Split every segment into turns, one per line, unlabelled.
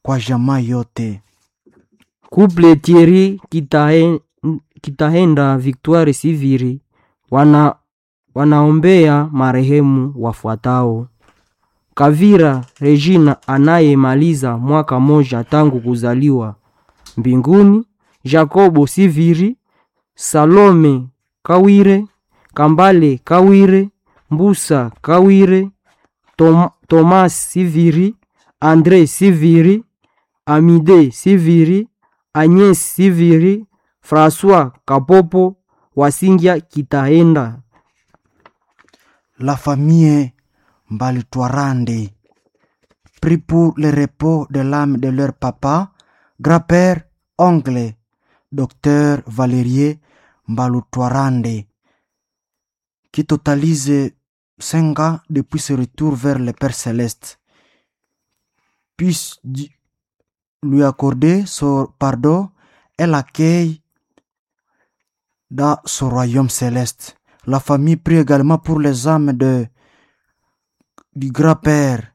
kwa jamaa yote.
Couple Thierry Kitahe, Kitahenda Victoire Siviri wana, wanaombea marehemu wafuatao: Kavira Regina anayemaliza mwaka moja tangu kuzaliwa mbinguni, Jacobo Siviri, Salome Kawire, Kambale Kawire, Mbusa Kawire, Tom, Thomas Siviri, Andre Siviri, Amide Siviri, Agnes Siviri, François Kapopo, Wasingia Kitahenda.
La famille Mbalitwarande prie pour le repos de l'âme de leur papa, grand-père, oncle, docteur Valérier Mbalutwarande, qui totalise cinq ans depuis ce retour vers le Père Céleste. Puisse Dieu lui accorder son pardon et l'accueil dans son royaume céleste. La famille prie également pour les âmes de, du grand-père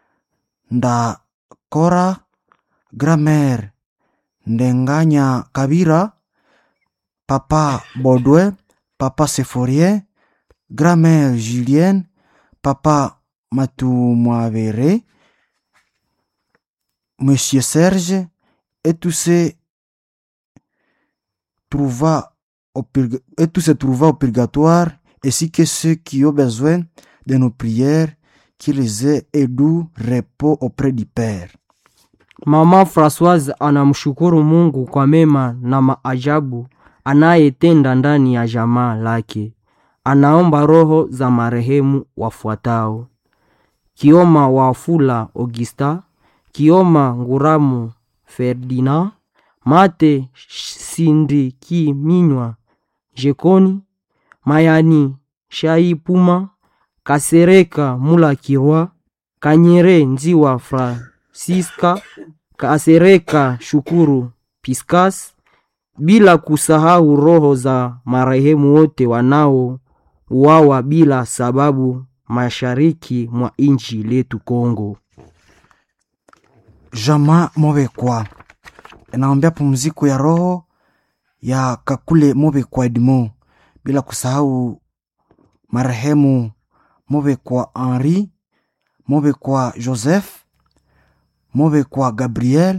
Ndakora, grand-mère Ndenganya Kabira, papa Baudouin, papa Séphorien, grand-mère Julienne, papa Matumavere, monsieur Serge, et tous ces trouva au purga- et tous se trouva au purgatoire, ainsi que ceux qui ont besoin de nos prières, qu'ils aient et doux repos auprès du Père.
Mama Françoise anamshukuru Mungu kwa mema na maajabu anayetenda ndani ya jamaa lake. Anaomba roho za marehemu wafuatao: Kioma Wafula Augusta, Kioma Nguramu Ferdinand, Mate Sindiki Minywa Jekoni, Mayani Shai Puma, Kasereka Mula Kirwa, Kanyere Nziwa Francisca, Kasereka Shukuru Piscas, bila kusahau roho za marehemu wote wanao uawa bila sababu mashariki mwa inchi letu Kongo.
Jamaa Mobekwa inaombea pumziko ya roho ya Kakule Mobekwa Edmond, bila kusahau marehemu Mobekwa Henri, Mobekwa Joseph, Mobekwa Gabriel,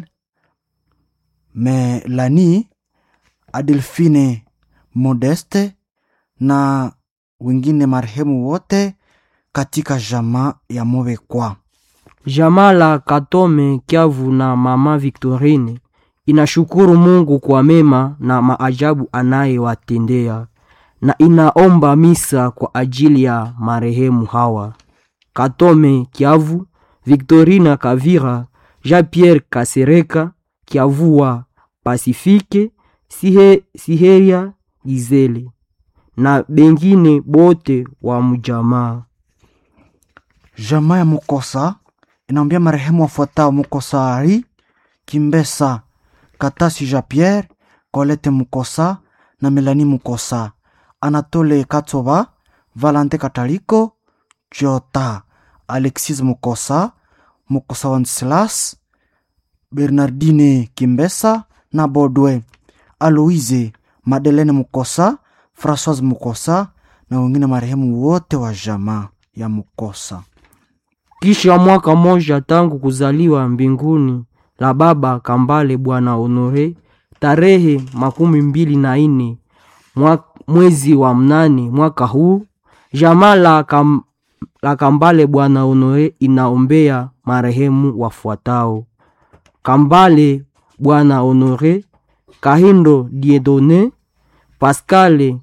Melanie, Adelphine Modeste na wengine marehemu wote katika jamaa ya Mobekwa.
Jamaa la Katome Kiavu na mama Victorine inashukuru Mungu kwa mema na maajabu anayewatendea na inaomba misa kwa ajili ya marehemu hawa: Katome Kiavu, Victorina Kavira, Jean-Pierre Kasereka, Kiavua Pasifike, Sihe, Siheria Gizele na bengine bote wa mjamaa.
Jamaa ya Mukosa inaombea marehemu wafuatao: Mukosa Ari Kimbesa, Katasi Jean Pierre, Colette Mukosa na Melanie Mukosa, Anatole Katsoba, Valente Kataliko, Jota, Alexis Mukosa, Mukosa Wenceslas, Bernardine Kimbesa na Bodwe, Aloise Madeleine Mukosa, Françoise Mukosa na wengine marehemu wote wa jamaa ya Mukosa.
Kisha mwaka moja tangu kuzaliwa mbinguni la baba Kambale Bwana Honore, tarehe makumi mbili na ine mwa- mwezi wa mnane mwaka huu, jamaa la, kam, la Kambale Bwana Honore inaombea marehemu wafuatao: Kambale Bwana Honore, Kahindo Diedone, Pascale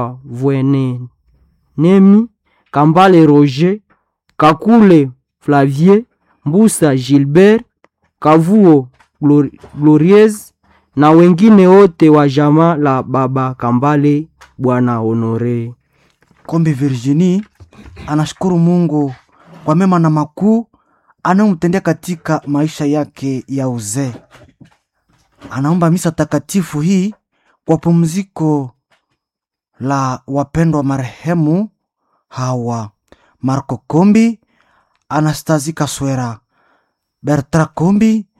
Kavwenenemi, Kambale Roger, Kakule Flavie, Mbusa Gilbert, Kavuo Glor- Glorieuse na wengine wote wa jamaa la baba Kambale Bwana Honore.
Kombe Virginie anashukuru Mungu kwa mema na makuu anayomtendea katika maisha yake ya uzee. Anaomba misa takatifu hii kwa pumziko la wapendwa marehemu hawa: Marco Kombi, Anastasie Kaswera, Bertrand Kombi,